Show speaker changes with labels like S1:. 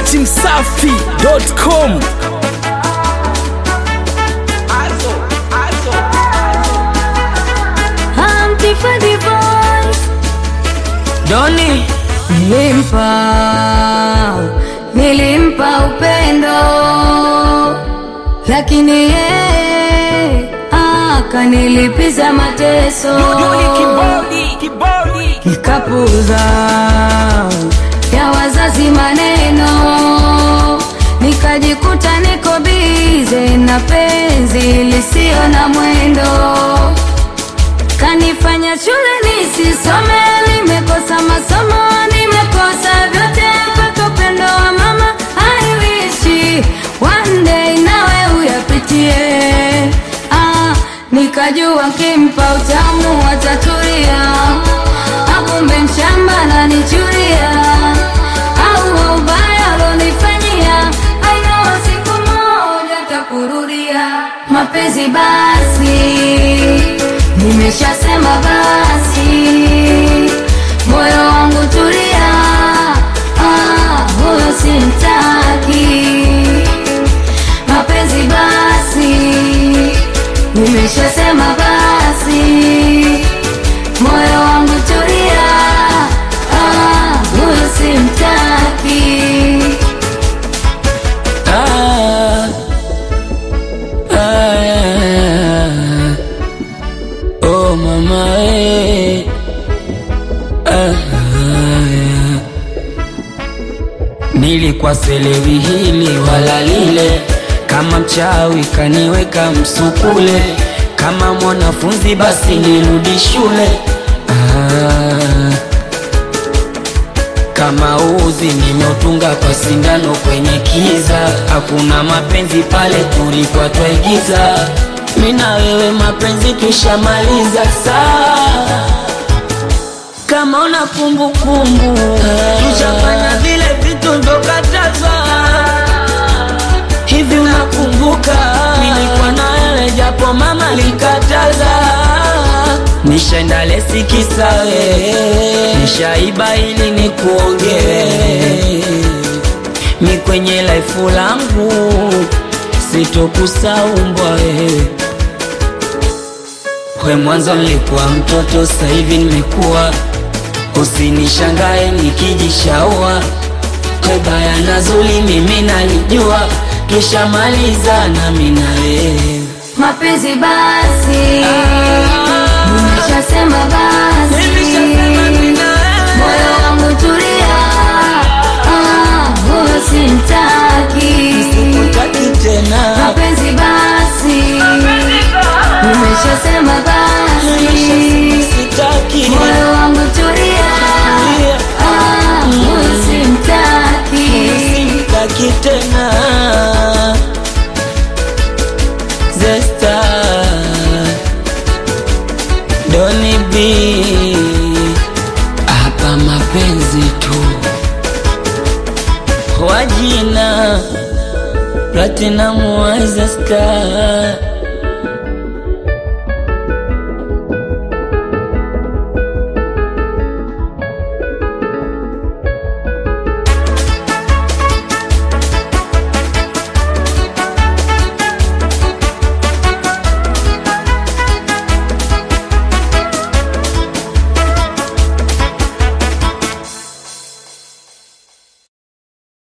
S1: at msafi.com.
S2: Antiphony voice
S1: Doni
S2: nilimpa nilimpa upendo lakini yeye akanilipiza mateso nikapuza ya wazazi maneno nikajikuta niko bize na penzi lisio na mwendo kanifanya shule nisisome, nimekosa masomo, nimekosa vyote mpaka upendo wa mama. I wish one day nawe uyapitie. Ah, nikajua kimpa utamu atatulia, akumbe mshamba nanichuria au ubaya alonifanyia, I know siku moja takurudia mapenzi basi Nimeshasema basi, moyo wangu tulia, ah, huyo simtaki. Mapenzi basi, nimeshasema basi, moyo wangu tulia, ah, huyo simtaki.
S1: ah, ah, oh mama eh. ah, ah, nilikuwa selewi hili wala lile, kama mchawi kaniweka msukule, kama mwanafunzi basi nirudi shule ah, kama uzi nimeutunga kwa sindano kwenye kiza, hakuna mapenzi pale tulikuwa twaigiza. Mina wewe mapenzi tushamaliza saa kama una kumbukumbu tushafanya vile vitu ndokatazwa hivi, unakumbuka nilikuwa na wewe japo mama likataza, nishaenda lesi kisawe, nishaiba ili nikuongee mi kwenye laifu langu sitokusaumbwa wewe we mwanzo nilikuwa mtoto, sasa hivi nimekuwa. Usinishangae nikijishaua, we baya na zuri mimi nalijua, tushamaliza nami na wewe.
S2: Mapenzi basi, nimeshasema basi,
S1: Nimeshasema mimi na wewe.
S2: moyo wangu tulia, ah, huyo simtaki.
S1: Utaki tena
S2: Mapenzi basi, nimeshasema basi,
S1: sitaki
S2: moyo wangu tulia, ah, huyo simtaki.
S1: sitaki tena Zesta Doni B hapa mapenzi tu wajina Platinum wa Zesta